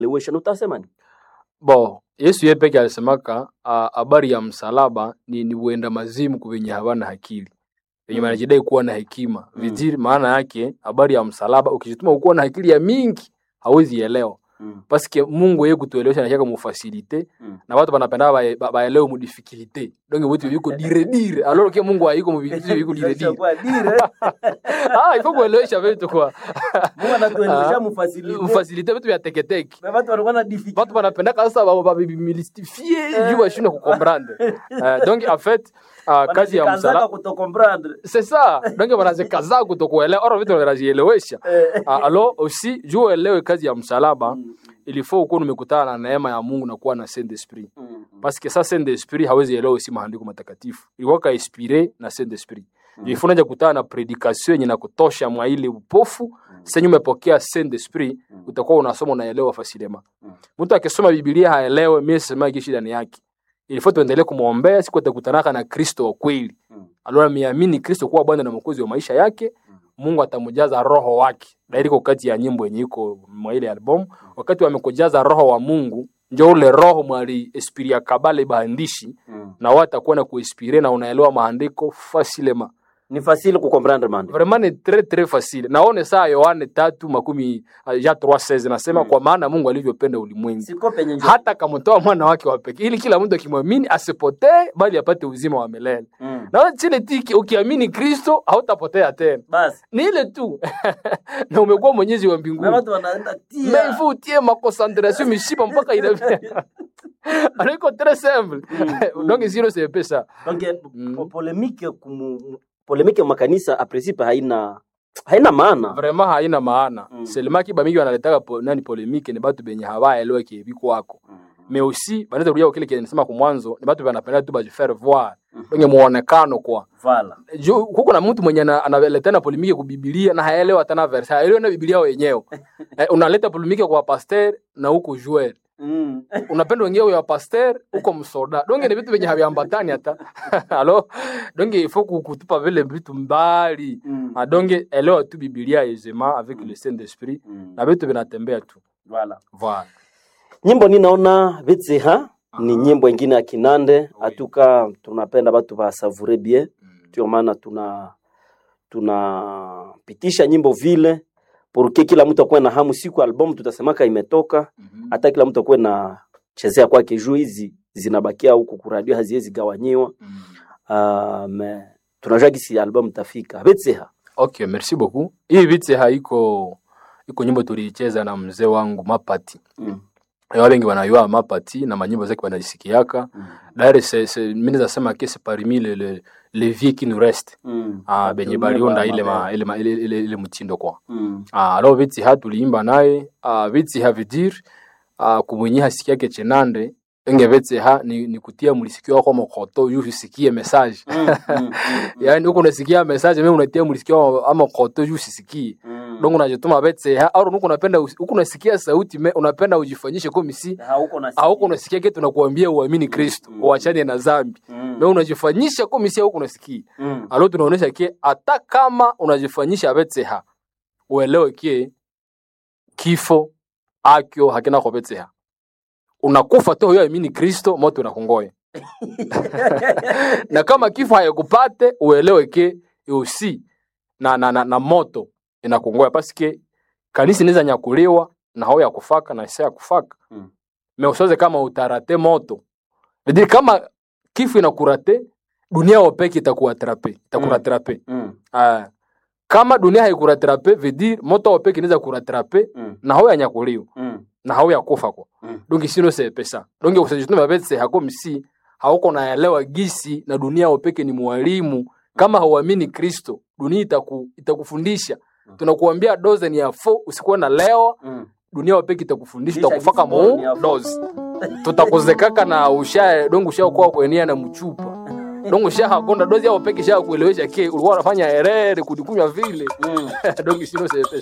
lewesha utasema ni bo yesu ye peke alisemaka ah, habari ya msalaba ni, ni uenda mazimu kwa wenye hawana akili wenye Mm. wanajidai kuwa na hekima Mm. viziri maana yake habari ya msalaba ukijituma ukuwa na akili ya mingi hawezi elewa mm. paske mungu ye kutuelewesha nashaka mufasilite Mm. na watu banapenda bae- ba- baelewe mudifikilite donge vitu viko dire dire alors ke mungu haiko muvitu viko dire dire Kwa dire, ah ifo kuelewesha vitu kwa Mungu anatuelewesha Ah, mufasilite. mufasilite vitu vya teketeke Na watu walikuwa na difficulty. watu wanapendaka sasa ba- ba- bimilstifie juu washindwe kukomprendre Eh, donc en fait ah, kazi ya Wanajikazaka msalaba kutokomprendre. c'est ça donc wanazikaza kutokuelewa oro vitu wanazielewesha Eh. Ah, alors aussi juu uelewe kazi ya msalaba Mm, il faut ukuwa umekutana na neema ya Mungu na kuwa na Saint Esprit mm, mm. parce que ça Saint Esprit hawezi elewa si maandiko matakatifu ilikuwa ka inspiré na Saint Esprit Mm. mm. ifunaja kutana na predication yenye na kutosha mwa ile upofu senye umepokea Saint Esprit Mm. utakuwa unasoma unaelewa fasilema Mm. mtu akisoma Biblia haelewe mimi sema kishi ndani yake ilifo tuendelee kumwombea siku atakutanaka na Kristo wa kweli Mm. alora miamini Kristo kuwa Bwana na Mwokozi wa maisha yake Mm. Mungu atamjaza roho wake dairiko kati ya nyimbo yenye iko mwa ile album wakati wamekujaza roho wa Mungu njo ule roho mwali esprit ya kabale baandishi Mm. na watu atakuwa na kuespire na unaelewa maandiko fasilema ni facile kukomprendre mande vraiment ni très très facile naone saa Yohane tatu makumi uh, ja 3:16 nasema Mm. kwa maana Mungu alivyopenda ulimwengu siko penye njo hata akamtoa mwana wake wa pekee ili kila mtu akimwamini asipotee bali apate uzima wa milele mm. na chile tiki ukiamini Kristo hautapotea tena basi ni ile tu na umekuwa mwenyezi wa na mbinguni watu wanaenda tia mais il faut utie maconcentration mishipa mpaka ina alors iko très simple Mm, donc sio c'est pesa donc Mm. po- polemike kumu polemike makanisa a principe haina haina maana vraiment haina maana Mm. seulement kiba mingi wanaletaka po, nani polemike ni batu benye hawaelewe kiebi kwako mais aussi banaweza kurudia kwa kile kile nisema kwa mwanzo ni batu banapenda tu bajifaire voir Mhm. donge muonekano kwa vala juu kuko na mtu mwenye ana- analetana polemike ku Biblia na haelewi hata na verse haelewi na Biblia wenyewe eh, unaleta polemike kwa pasteur na huko joueur mm. unapenda wenyewe ya pasteur huko msoda donge ni vitu venye haviambatani hata alo donge ifo kutupa vile vitu mbali mm. Ah, donge elewa tu Biblia aisément avec le Saint Esprit mm. na vitu vinatembea tu vala voilà nyimbo ninaona vitseha ni Aha. nyimbo ingine ya kinande Oui. atuka tunapenda batu basavure bien Mm. ndio maana tuna tunapitisha nyimbo vile porque kila mtu akuwe na hamu siku albamu tutasemaka imetoka Mhm. hata kila mtu akuwe na chezea kwake juu hizi zinabakia huku kuradio haziwezi gawanyiwa Mm. uh, me tunajua gisi albamu tafika betseha okay merci beaucoup hii vitse haiko iko nyimbo tuliicheza na mzee wangu mapati mm. wa wengi wanayua mapati na manyimbo zake wanazisikiaka mm. d'ailleurs c'est c'est mimi nasema que c'est parmi les les les vieux qui nous reste mm. ah benye baliunda ile ma, ile, ma, ile, ile, ile mtindo kwa mm. ah alors vitsi ha tuliimba naye ah vitsi ha vidir ah kumwenye hasikia ke chenande enge vitsi ha ni, ni kutia mulisikio wako mokoto yu usikie message mm. mm. yani huko unasikia message mimi unatia mulisikio ama koto yu usisikie mm. donc unajituma vitsi ha au huko unapenda huko unasikia sauti me, unapenda ujifanyishe kama si hauko na au huko unasikia kitu nakuambia uamini Kristo Mm. uachane na dhambi mm. na unajifanyisha kama si huko unasikia mm. alo tunaonesha ke hata kama unajifanyisha betseha uelewe ke kifo akyo hakina kwa betseha unakufa tu huyo amini kristo moto unakungoya na kama kifo hayakupate uelewe ke usi na, na, na, na moto inakungoya paske kanisa inaweza nyakuliwa na hao ya kufaka na isa ya kufaka Mm. me usoze kama utarate moto Vidiri kama kifo inakurate dunia wapeke itakuatrape itakuratrape mm. Ah, kama dunia haikuratrape vedir moto wapeke inaweza kuratrape mm. na hao yanyakuliwa mm. na hao yakufa kwa mm. donc sino c'est pesa donc usajituma betse hako msi hauko naelewa gisi na dunia wapeke ni mwalimu kama hauamini Kristo dunia itaku, itakufundisha tunakuambia doze ni ya fo usikuwe na leo mm. dunia wapeke itakufundisha Kisha itakufaka gisi bora ni ya mu fo. doze tutakuzekaka na usha dongo usha kwa kuenia na mchupa dongo usha hakonda dozi yao peke sha kuelewesha ke ulikuwa unafanya herere kudikunywa vile mm. dongo sino c'est pesa